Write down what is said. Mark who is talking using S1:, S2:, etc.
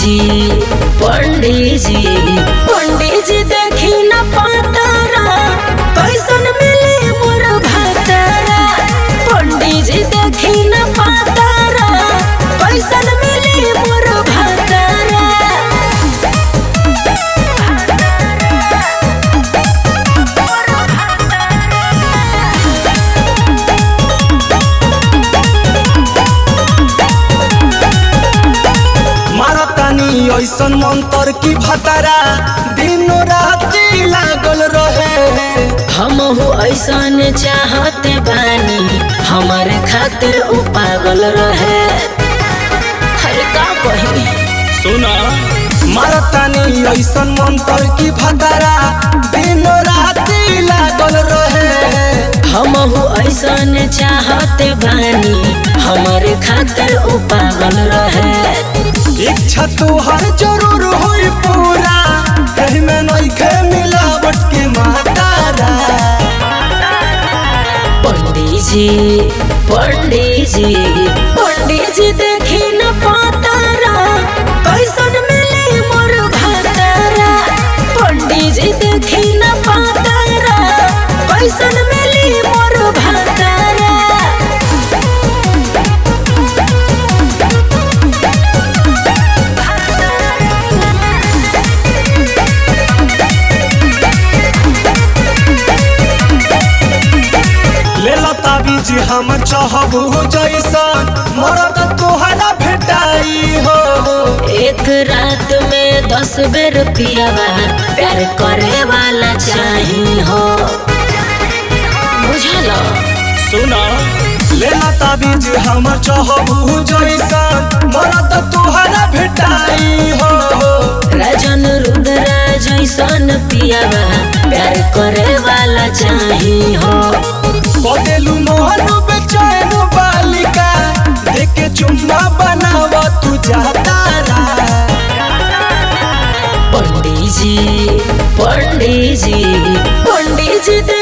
S1: जी पंडित जी पंडित जी देखी न पातारा कैसन मिली मोर भातारा पंडित जी देखी न पातारा कैसन मिली मोर भातारा
S2: मारतानी ऐसन मंतर की भतारा दिन राति लागल रहे
S1: हम हो ऐसन चाहते बानी हमारे खातिर उ पागल रहे हर का कही
S2: सुना मारतानी ऐसन मंतर की भतारा दिन राति लागल रहे
S1: हम हो ऐसन चाहते बानी हमारे खातिर उ पागल रहे
S2: इच्छा तुहर जरूर होई पूरा कहीं में नइखे मिलावट के मातारा
S1: पंडित जी पंडित जी पंडित जी देखी न पातारा कैसन मिली मोर भातारा पंडित जी देखी न पातारा कैसन मिली मोर भातारा
S2: ले लता बीज हम चाहबू जैसन मरद तोहरा भेटाई हो
S1: एक रात में दस बेर पियावा प्यार करे वाला चाही हो बुझल
S2: सुना ले लता बीज हम चाहबू जैसन मरद तोहरा भेटाई हो
S1: राजन रुद्रा जैसन पियावा प्यार करे वाला चाही हो
S2: बदेलू मोहन बेचैन बालिका देखे चुम्मा बनाव तू जातारा
S1: पंडित जी पंडित जी पंडित जी